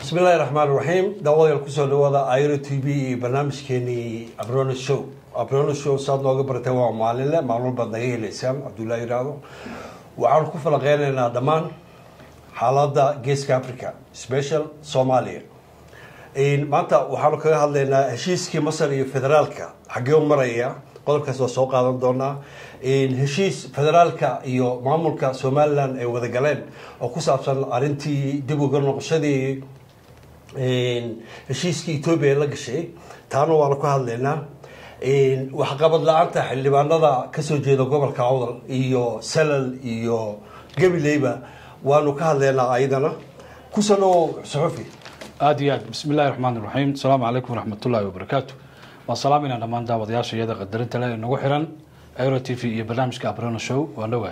bismillahi raxmaan raxiim daawadayaal kusoo dhawaada iro t v iyo barnaamijkeenii abrono show abrono show saad nooga bartay waa maalinle maalmo baad naga heleysaan cabdullahi yiraahdo waxaan ku falaqeynaynaa dhammaan xaaladda geeska africa special soomaaliya maanta waxaanu kaga hadlaynaa heshiiskii masar iyo federaalka xaggee u maraya qodobkaas waa soo qaadan doonaa heshiis federaalka iyo maamulka somalilan ay wada galeen oo ku saabsan arrintii dib uga noqoshadii heshiiskii etoobiya la gashay taana waanu ka hadlaynaa waxqabad la-aanta xildhibaanada kasoo jeeda gobolka awdal iyo salal iyo gabileyba waanu ka hadlaynaa ayadana kusoo dhawow suxufi aada iyo aad bismi illahi raxmaan iraxiim asalaamu calaykum waraxmatullaahi wabarakaatu waan salaamayna dhammaan daawadayaasha iyada qadarinta le nagu xiran aero t v iyo barnaamijka abrona show waan dhowahay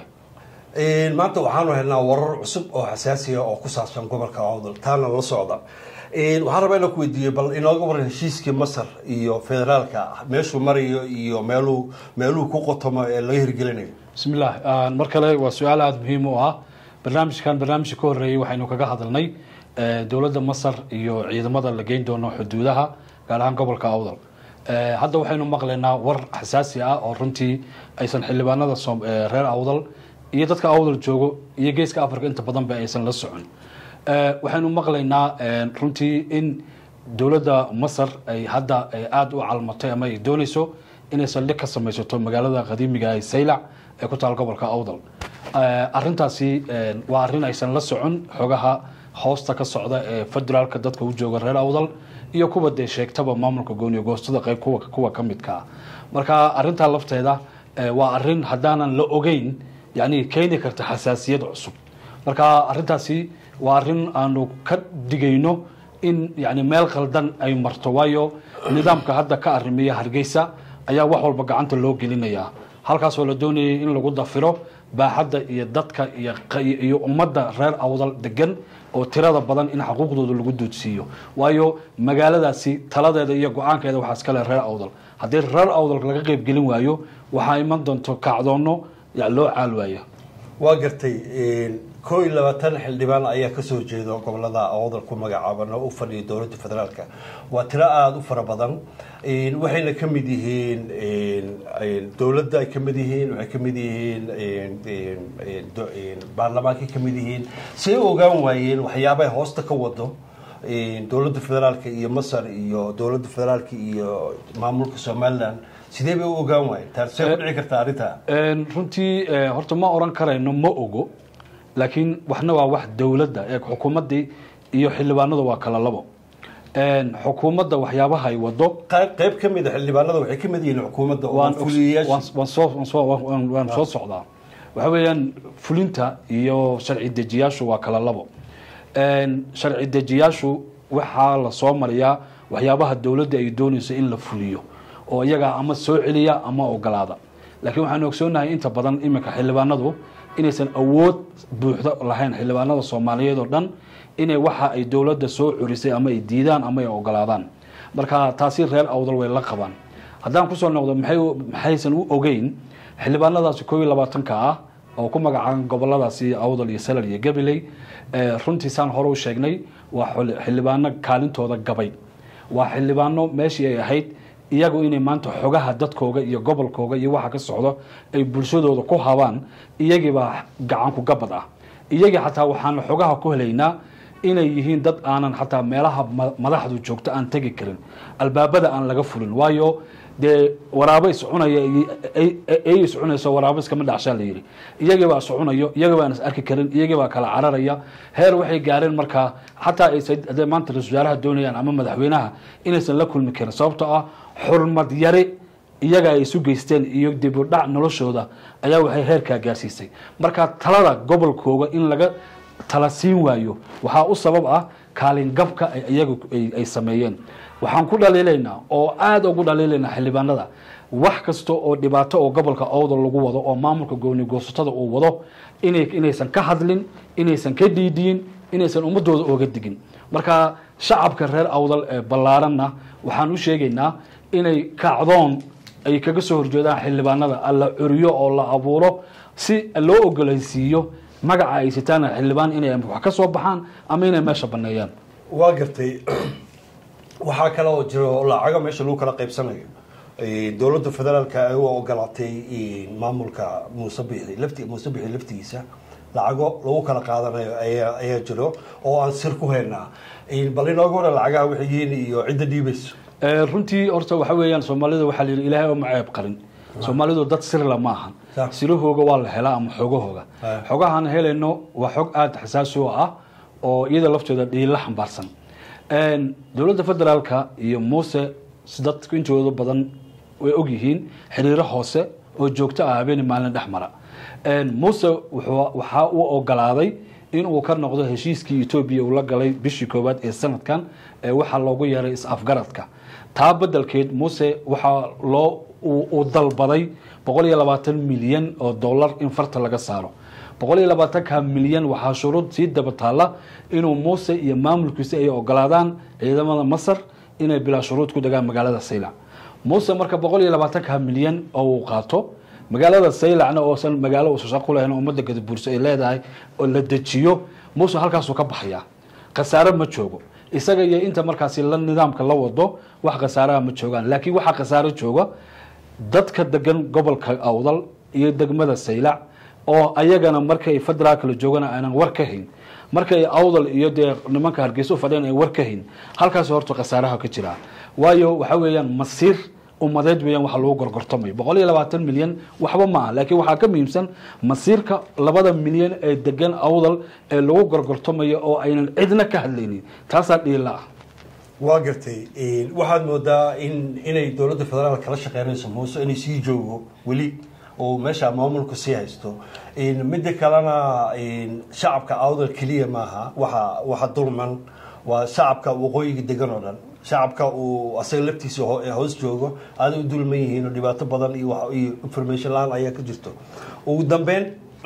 maanta waxaanu helnaa warar cusub oo xasaasiya oo ku saabsan gobolka awdal taana la socda waxaan rabaa inaan ku weydiiyey bal inooga waran heshiiskii masar iyo federaalka meeshuu marayo iyo meeluu meeluu ku qotomo ee laga hirgelinayo bismillah mar kale waa su-aal aada muhiim u ah barnaamijkan barnaamijka ka horreeyey waxaynu kaga hadalnay dowladda masar iyo ciidamada la geyn doono xuduudaha gaar ahaan gobolka awdal hadda waxaynu maqlaynaa war xasaasi ah oo runtii aysan xildhibaanada reer awdal iyo dadka awdal joogo iyo geeska africa inta badan ba aysan la socon waxaynu maqlaynaa runtii in dowladda masar ay hadda aada u calmatay ama ay dooneyso inay saldhig ka samaysato magaalada qadiimiga ee saylac ee ku taal gobolka awdal arintaasi waa arrin aysan la socon xogaha hoosta ka socda ee federaalka dadka u jooga reer awdal iyo kuwa dee sheegtaba maamulka gooniyo goostada qeyb kuwa ka midkaa marka arintaa lafteeda waa arin haddaanan la ogeyn yani keeni karta xasaasiyad cusub marka arintaasi waa arin aanu ka digayno in yani meel khaldan ay marto waayo nidaamka hadda ka arimiya hargeysa ayaa wax walba gacanta loo gelinayaa halkaasoo la doonayay in lagu dafiro baaxadda iyo dadka iyo ummadda reer awdal degan oo tirada badan in xuquuqdooda lagu doodsiiyo waayo magaaladaasi taladeeda iyo go-aankeeda waxaa iskale reer awdal haddii reer awdal laga qeybgelin waayo waxaa iman doonto kacdoonno loo caal waaya waa gartay koo iyo labaatan xildhibaan ayaa kasoo jeeda gobolada awdal ku magacaaban oo u fadhiya dowladda federaalka waa tiro aada u fara badan waxayna ka mid yihiin dowladda ay ka mid yihiin waxay ka mid yihiin baarlamaankay ka mid yihiin say u ogaan waayeen waxyaabay hoosta ka wado dowladda federaalka iyo masar iyo dowladda federaalka iyo maamulka somalilan sidee bay u ogaan waayeen taasee ku dhici kartaa arrintaa runtii horta ma oran karayno ma ogo laakiin waxna waa wax dowladda ee xukuumaddii iyo xildhibaanada waa kala labo xukuumadda waxyaabaha ay wado qayb ka mid a xildhibaanada waxay ka mid yihiin xukuumadda oo fuliyayaasha waan soo socdaa waxa weeyaan fulinta iyo sharci dejiyaashu waa kala labo sharci dejiyaashu waxaa la soo mariyaa waxyaabaha dowladda ay doonayso in la fuliyo oo iyagaa ama soo celiya ama ogolaada laakiin waxaanu ogsoonahay inta badan iminka xildhibaanadu inaysan awood buuxda lahayn xildhibaanada soomaaliyeed oo dhan inay waxa ay dowladda soo curisay ama ay diidaan ama ay ogolaadaan marka taasi reer awdal way la qabaan haddaan kusoo noqdo maxaysan u ogeyn xildhibaanadaasi koo iyo labaatanka ah oo ku magacaaban goboladaasi awdal iyo salal iyo gabiley runtii saan hore u sheegnay waa xildhibaano kaalintooda gabay waa xildhibaano meeshii ay ahayd iyagu inay maanta xogaha dadkooga iyo gobolkooga iyo waxa ka socdo ay bulshadooda ku habaan iyagiibaa gacanku gabad ah iyagii xataa waxaan xogaha ku helaynaa inay yihiin dad aanan xataa meelaha madaxdu joogto aan tegi karin albaabada aan laga fulin waayo dee waraabo iscunaya ay iscunayso waraabo iskama dhacshaa la yidhi iyagiibaa iscunayo iyagibaan is arki karin iyagibaa kala cararaya heer waxay gaareen markaa xataa ay maanta ra-isul wasaaraha doonayaan ama madaxweynaha inaysan la kulmi karin sababtoo ah xurmad yari iyaga ay isu geysteen iyo dibudhac noloshooda ayaa waxay heerkaa gaarsiisay marka talada gobolkooga in laga tala siin waayo waxaa u sabab ah kaalin gabka iyagu ay sameeyeen waxaan ku dhaliilaynaa oo aada ugu dhaliilaynaa xildhibaanada wax kasta oo dhibaato oo gobolka awdal lagu wado oo maamulka gooni goosatada uu wado inaysan ka hadlin inaysan ka dhiidiyin inaysan ummadooda ooga digin marka shacabka reer awdal ee ballaaranna waxaan u sheegaynaa inay kacdoon ay kaga soo horjeedaan xildhibaanada alla curiyo oo la abuuro si loo ogolaysiiyo magaca ay sitaan xildhibaan inay wax ka soo baxaan ama inay meesha baneeyaan waa gartay waxaa kale oo jiro lacago meesha lagu kala qaybsanayo dowladda federaalka ay u ogolaatay maamulka muuse bixi lafti muuse bixi laftigiisa lacago lagu kala qaadanayo ayaa ayaa jiro oo aan sir ku haynaa bal inooga hore lacagaha waxay yihiin iyo cidda dhiibayso runtii horta waxa weeyaan soomaalida waxaa la yidhi ilaahay oma ceeb qarin soomaalidu dad sirla ma ahan Sax. sirahooga waa la helaa ama xogahooga Ah. xogahaan helayno waa xog aada xasaasi u ah oo iyada laftooda dhiila xambaarsan Een, dowladda federaalka iyo muuse si dadku intooda badan way ogyihiin xiriiro hoose oo joogto ah habeen maalin dhex mara Een, muuse wuxuu- waxaa uu ogolaaday inuu ka noqdo heshiiskii etoobiya uu la galay bishii koowaad ee sanadkan ee waxaa loogu yeeray is-afgaradka taa bedelkeed muuse waxaa loo uu uu dalbaday boqol iyo labaatan milyan oo dollar in farta laga saaro boqol iyo labaatanka milyan waxaa shuruud sii daba taalla inuu muuse iyo maamulkiisa ay ogolaadaan ciidamada masar inay bilaa shuruud ku degaan magaalada saylac muuse marka boqol iyo labaatanka milyan oo uu qaato magaalada saylacna oosan magaalo uusan shaqo ku lahayn oo ummadda gadabuurso ay leedahay oo la dejiyo muuse halkaasuu ka baxayaa khasaare ma joogo isaga iyo inta markaasi la nidaamka la wado wax khasaaraha ma joogaan laakiin waxaa khasaaro jooga dadka degan gobolka awdal iyo degmada saylac oo ayagana markay federaalka la joogana aanan war ka hayn markay awdal iyo dee nimanka hargeysa u fadhiyaan ay war ka hayn halkaas horta khasaaraha ka jira waayo waxa weeyaan masiir ummadeed weeyaan waxa lagu gorgortamayo boqol iyo labaatan milyan waxba ma ah laakiin waxaa ka muhiimsan masiirka labada milyan ee degan awdal ee lagu gorgortamayo oo aynan cidna ka hadlaynin taasaa dhiila ah waa gartay waxaad moodaa in inay dowladda federaalka kala shaqeynayso muuse inay sii joogo weli oo meesha maamulku sii haysto midda kalena shacabka awdal keliya maaha waxa waxa dulman waa shacabka waqooyiga degan oo dhan shacabka uu asaga laftiisa ho- hoos joogo aaday u dulman yihiin oo dhibaato badan iyo wax- iyo information laan ayaa ka jirto ugu dambeyn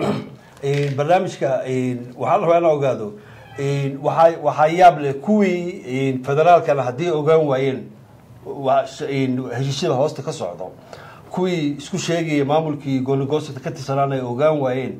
barnaamijka waxaa la rabaa inaa ogaado waxaa waxaa yaab leh kuwii federaalkana haddii ogaan waayeen waa sh- heshiisyada hoosta ka socdo kuwii isku sheegaya maamulkii goonigoosada ka tirsanaan ay ogaan waayeen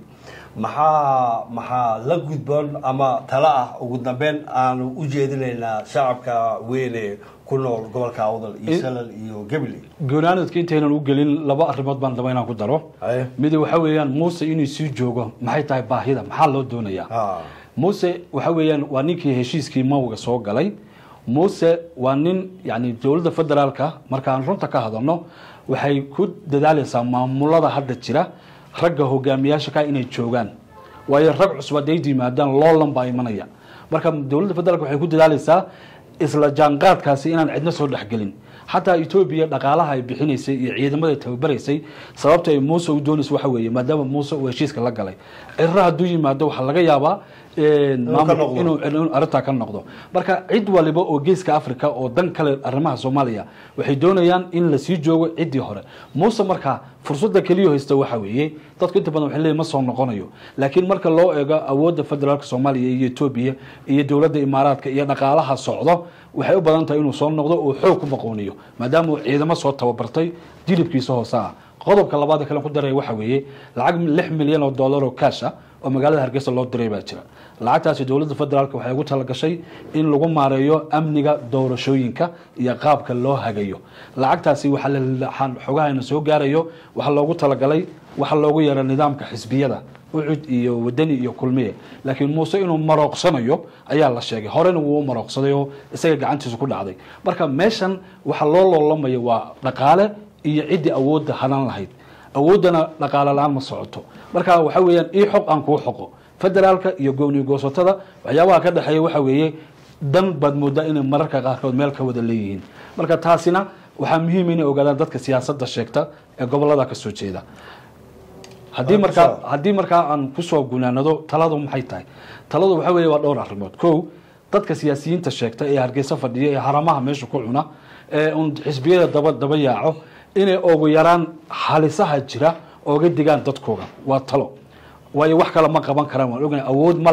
maxaa maxaa la gudboon ama talo ah ugu dambeyn aanu u jeedinaynaa shacabka weyn ee ku nool gobolka awdal iyo In- salal iyo gabiley goonaanadka intaynan u gelin laba arrimood baan raba inaan ku daro Haye. mid waxa weeyaan muuse inuu sii joogo maxay tahay baahida maxaa loo doonayaa Ha. muuse waxa weeyaan waa ninkii heshiiskii mawga soo galay muuse waa nin yani dowladda federaalka markaan runta ka hadalno waxay ku dadaalaysaa maamulada hadda jira ragga hogaamiyaasha ka inay joogaan waayo rag cusub hadday yimaadaan loolan baa imanaya marka dowladda federaalka waxay ku dadaalaysaa isla jaanqaadkaasi inaan cidna soo dhexgelin xataa etoobiya dhaqaalaha ay bixinaysay iyo ciidamada ay tababaraysay sababta ay muuse u doonaysa waxa weeye maadaama muuse uu heshiiska la galay cirra hadduu yimaado waxaa laga yaabaa een, ka maamul- noqdo. inuu inuu arrintaa ka noqdo marka cid waliba oo geeska africa oo dan kale arrimaha soomaaliya waxay doonayaan in lasii joogo ciddii hore muuse markaa fursadda keliya haysta waxa weeye dadku inta badan waxay leeyihin ma soo noqonayo laakiin marka loo eego awoodda federaalka soomaaliya iyo etoobiya iyo dowladda imaaraadka iyo dhaqaalaha socdo waxay u badan tahay inuu soo noqdo oo xoog ku maqooniyo maadaama uu ciidamo soo tababartay jilibkiisa hoose ah qodobka labaad ee kale ku daraya waxa weeye lacag lix milyan oo dollar oo cash ah oo magaalada hargeysa loo diray baa jira lacagtaasi dowladda federaalk waxay ugu talagashay in lagu maareeyo amniga doorashooyinka iyo qaabka loo hagayo lacagtaasi waxaa la- waxaan xogahayna soo gaarayo waxaa loogu talagalay waxaa loogu yeera nidaamka xisbiyada ucud iyo wadani iyo kulmiye laakiin muuse inuu marooqsanayo ayaa la sheegay horena wuu u marooqsaday oo isaga gacantiisa ku dhacday marka meeshan waxaa loo loolamaya waa dhaqaale iyo ciddii awoodda hanan lahayd awooddana dhaqaale la-aan ma socoto marka waxa weeyaan ii xog aan kuu xoqo federaalka iyo gooni goosatada waxyaabaha ka dhexeeya waxa weeye dan baad moodaa inay mararka qaarkood meel ka wada leeyihiin marka taasina waxaa muhiim inay ogaadaan dadka siyaasadda sheegta ee gobolada ka soo jeeda haddii Ah, markaa kusoo- haddii markaa aan kusoo gunaanado taladu maxay tahay taladu waxa weeye waa dhowr arrimood kow dadka siyaasiyiinta sheegta ee hargeysa fadhiya ee haramaha meesha ku cuna ee un xisbiyada daba daba yaaco inay ugu yaraan halisaha jira ooga digaan dadkooga waa talo waayo wax kale ma qaban karaan waan ognahay awood male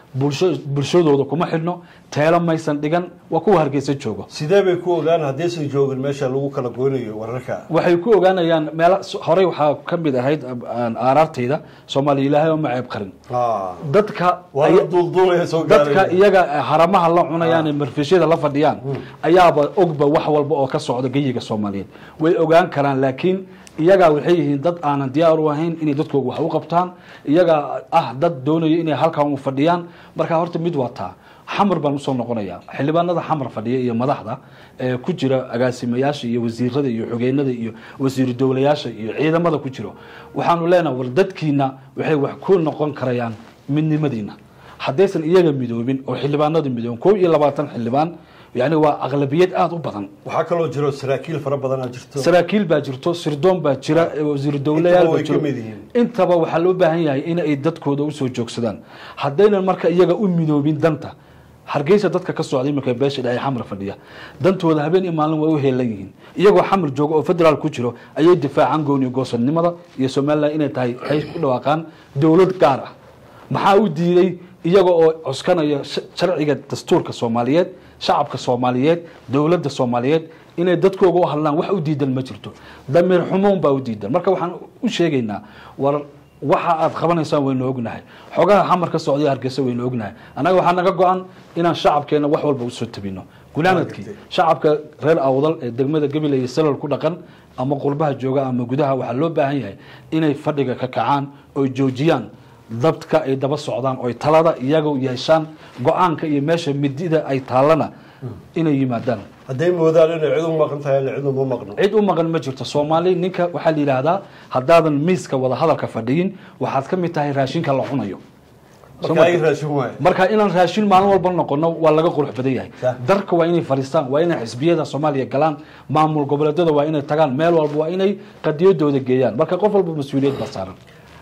bulsho bulshadooda kuma xidhno teelo maysan dhigan waa kuwa hargeysa joogo sidee bay ku ogaan haddaysan joogin meesha lagu kala goynayo wararka waxay ku ogaanayaan meel horey waxaa ka mid ahayd aaraartayda soomaaliya ilaahay oo ma ceeb qarin Ah, dadka waa la duulduulaya soo dadka gaaraya iyaga haramaha la cunayaan ee marfishyada la fadhiyaan ayaaba ogba wax walba oo ka socda geyiga soomaaliyeed way ogaan karaan laakiin iyagaa waxay yihiin dad aanan diyaar u ahayn inay dadkooga wax u qabtaan iyagaa ah dad doonaya inay halkan u fadhiyaan marka horta mid waa taa xamar baan usoo noqonaya xildhibaanada xamar fadhiya iyo madaxda ee ku jira agaasimayaasha iyo wasiirada iyo xogeynada iyo wasiiru dowlayaasha iyo ciidamada ku jiro waxaanu leenahay war dadkiina waxay wax ku noqon karayaan midnimadiina haddaysan iyaga midoobin oo xildhibaanada midoobin koob iyo labaatan xildhibaan yani waa aqlabiyad aada u badan waxaa kaloo jiro saraakiil fara badanaa jirto saraakiil baa jirto sirdoon baa jira wasiiru dowlayaal Intaba baa way jiro ka mid yihiin. intaba waxaa loo baahan yahay in ay dadkooda usoo joogsadaan haddaynan marka iyaga u midoobin danta hargeysa dadka ka socday marka beesha dhexe xamar fadhiya dantooda habeen iyo maalin waa u heelan yihiin iyagoo xamar jooga oo federaal ku jiro ayay difaacaan gooni goosanimada iyo somalilan inay tahay ay ku dhawaaqaan dowlad gaar ah maxaa u diiday iyaga oo cuskanaya sh- sharciga dastuurka soomaaliyeed shacabka soomaaliyeed dowladda soomaaliyeed inay dadkooga u hadlaan wax u diidan ma jirto damiir xumuun baa u diidan marka waxaan u sheegaynaa war waxa aad qabanaysaan waynu ognahay xogaha xamar ka socday hargeysa waynu ognahay annaga waxaa naga go-an inaan shacabkeena wax walba usoo tabino gunaanadkii shacabka reer awdal ee degmada gabiley iyo salol ku dhaqan ama qurbaha jooga ama gudaha waxaa loo baahan yahay inay fadhiga ka kacaan oo joojiyaan dadka ay daba socdaan oo talada iyaga yeeshaan go-aanka iyo meesha midida ay taallana inay yimaadaan hadday moodaan inay cid u maqan tahay cid uma maqno cid u maqan ma jirto soomaali ninka waxaa la yidhaahdaa haddaadan miiska wada hadalka fadhiyin waxaad ka mid tahay raashinka la cunayo marka ay raashin waayo marka inaan raashin maalin walba noqono waa laga qurux badan yahay Sah. darka waa inay fadhiistaan waa inay xisbiyada soomaaliya galaan maamul goboleedyada waa inay tagaan meel walba waa inay qadiyadooda geeyaan marka qof walba mas-uuliyad baa saaran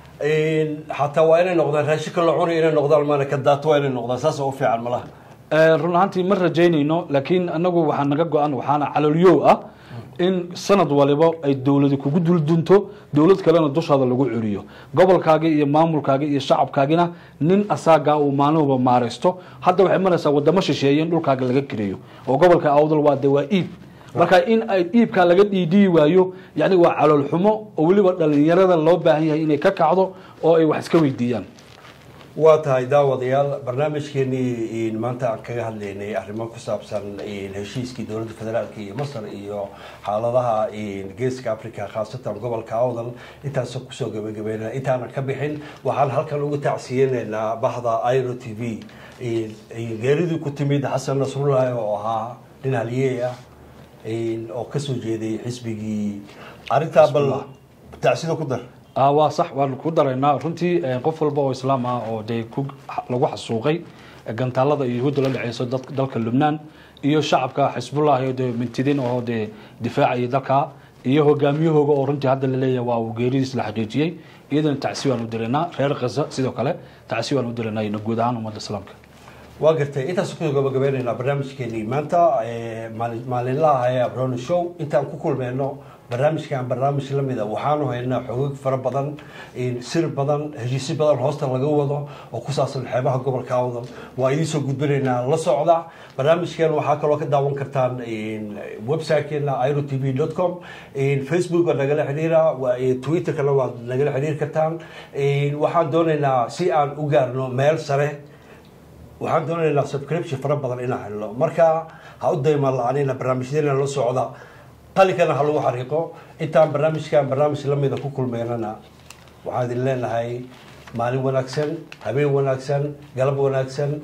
xataa waa inay noqdaan raashinka la cunay inay noqdaan maana ka daato waa inay noqdaan saas oo u fiican malaha Eh, run ahaantii ma rajaynayno laakiin anagu waxaa naga go-an waxaana calolyow ah in sanad waliba ay dowladi kugu duldunto dowlad kalena dushaada lagu celiyo gobolkaagi iyo maamulkaagi iyo shacabkaagina nin asaagaa uu maalin walba maaraysto hadda waxay maraysaa wadamo shisheeye in dhulkaaga laga kireeyo oo gobolka awdal waa de waa iib marka in ay iibkaa laga dhiidhiyi waayo yani waa calool xumo oo weliba dhalinyarada loo baahan yahay inay ka kacdo oo ay wax iska weydiiyaan waa tahay daawadayaal barnaamijkeenii maanta aan kaga hadlaynay arrimo ku saabsan heshiiskii dowladda federaalk iyo masar iyo xaaladaha geeska africa khaasatan gobolka awdal intaas kusoo gabagabeynaa intaanan ka bixin waxaan halkan ugu tacsiyeynaynaa bahda iro t v geeridii ku timid xasan nasrullahi oo ahaa nin haliyey ah oo kasoo jeeday xisbigii arrintaa bal tacsida ku dar Ah, waa sax waan ku daraynaa runtii eh, qof walba oo islaam ah oo dee ku lagu xasuuqay eh, gantaalada iyo yahuudda la dhexeyso dad- dalka lubnaan iyo shacabka xisbullah iyo dee mintidin oo dee difaacaya dalka iyo hogaamiyahooga oo runtii hadda la leeyahay waa uu geeridiis la xaqiijiyey iyadana tacsi waan u diraynaa reer khaza sidoo kale tacsi waan u diraynaa iyo guud ahaan ummadda islaamka waa gartay intaas kusoo gabagabeynaynaa barnaamijkeenii maanta ee maali- maalinlaha ee abroni show intaan ku kulmeyno barnaamijkan barnaamij lamida waxaanu haynaa xogog fara badan sir badan heshiisyo badan hoosta laga wado oo ku saabsan xeebaha gobolka awdal waa idiin soo gudbinaynaa la socda barnaamijkeen waxaa kaloo ka daawan kartaan websitekeena iro t v dot com facebook waa nagala xidhiira waa- twitterkana waad nagala xidhiiri kartaan waxaan doonaynaa si aan u gaarno meel sare waxaan doonaynaa subscription fara badan inaan helno marka ha u dayma la-aanina barnaamijyadeena la socda qalinkana ha lagu xariiqo intaan barnaamijkan barnaamij lamida ku kulmeynana waxaan idin leenahay maalin wanaagsan habeen wanaagsan galab wanaagsan